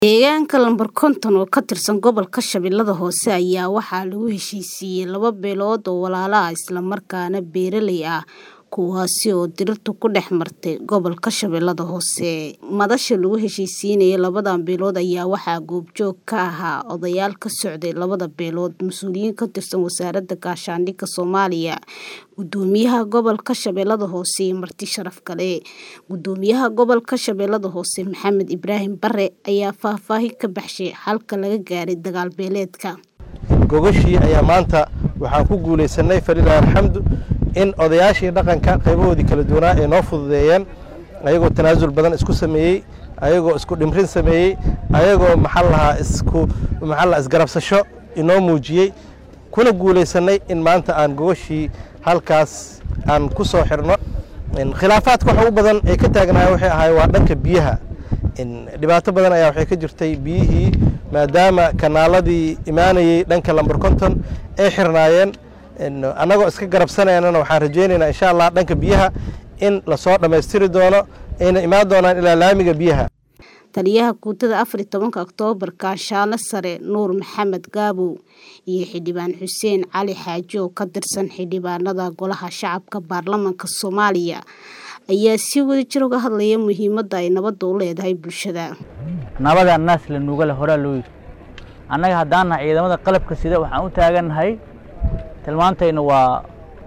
Deegaanka lambar konton oo ka tirsan gobolka Shabeellaha Hoose ayaa waxaa lagu heshiisiiyay laba beelood oo walaalo ah isla markaana beeraley ah kuwaasi oo dhirtu ku dhex martay gobolka Shabeellaha Hoose. Madasha lagu heshiisiinayay labadan beelood ayaa waxaa goobjoog ka ahaa odayaal ka socday labada beelood, mas'uuliyiin ka tirsan Wasaaradda Gaashaandhigga Soomaaliya, Guddoomiyaha Gobolka Shabeellaha Hoose iyo marti sharaf kale. Guddoomiyaha Gobolka Shabeellaha Hoose Maxamed Ibraahim Bare ayaa faahfaahin ka baxshay xalka laga gaaray dagaal beeleedka. gogashii ayaa maanta waxaan ku guulaysanay falilahi alxamdu in odayaashii dhaqanka qaybahoodii kala duwanaa ay noo fududeeyeen ayagoo tanaasul badan isku sameeyey ayagoo isku dhimrin sameeyey ayagoo maxaa lahaa isku maxaa lahaa isgarabsasho inoo muujiyey kuna guulaysanay in maanta aan gogashii halkaas aan ku soo xirno khilaafaadka waxa u badan ee ka taagnaa waxay ahaay waa dhanka biyaha dhibaato badan ayaa waxay ka jirtay biyihii maadaama kanaaladii imaanayey dhanka lambar konton ay xirnaayeen annagoo iska garabsanaynana waxaan rajaynaynaa insha allah dhanka biyaha in lasoo dhammaystiri doono ayna imaan doonaan ilaa laamiga biyaha taliyaha guutada afar iyo tobanka oktoobar kaashaale sare nuur maxamed gaabow iyo xildhibaan xuseen cali xaaji oo ka tirsan xildhibaanada golaha shacabka baarlamaanka soomaaliya ayaa si wadajir uga hadlaya muhiimadda ay nabadda u leedahay bulshada nabada naas la nuugale horaa loo yidhi annaga haddaan nahay ciidamada qalabka sida waxaan u taagannahay tilmaantayna waa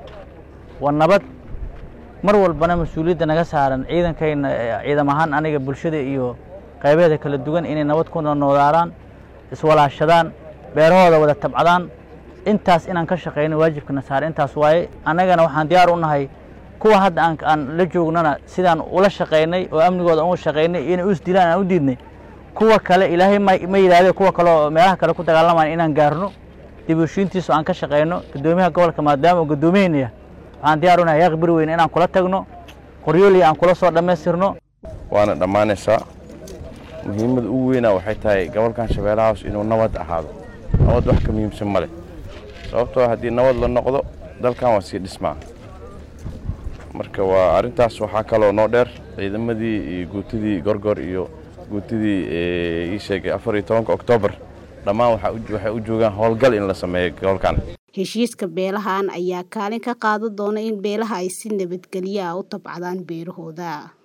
waa nabad mar walbana mas-uuliyadda naga saaran ciidankayna ciidam ahaan aniga bulshada iyo qaybaheeda kala duwan inay nabad ku noolaadaan iswalaashadaan beerahooda wada tabcadaan intaas inaan ka shaqayno waajibkana saara intaas waaye annagana waxaan diyaar u nahay kuwa hadda aan aan la joognana sidaan ula shaqaynay oo amnigooda uga shaqaynay inay u isdilaan aan u diidnay kuwa kale ilaahay ma ma yidhahdee kuwa kale oo meelaha kale ku dagaalamayan inaan gaarno dib u heshiintiisu aan ka shaqayno guddoomiyaha gobolka maadaama uu guddoomiyeynaya waxaan diyaar u nahay yaaq beri weyne inaan kula tagno qoryoolii aan kula soo dhammaystirno waana dhammaanaysaa muhiimadda ugu weynaa waxay tahay gobolkan shabeellaha hoos inuu nabad ahaado nabad wax ka muhiimsan ma leh sababtoo haddii nabad la noqdo dalkan waa sii dhismaa marka waa arrintaas waxaa kaloo noo dheer ciidamadii iyo guutadii gorgor iyo guutadii ii sheegay afar iyo tobanka oktoobar dhammaan waxay u joogaan howlgal in la sameeyo gobolkan heshiiska beelahan ayaa kaalin ka qaadan doona in beelaha ay si nabadgelyo ah u tabcadaan beerahooda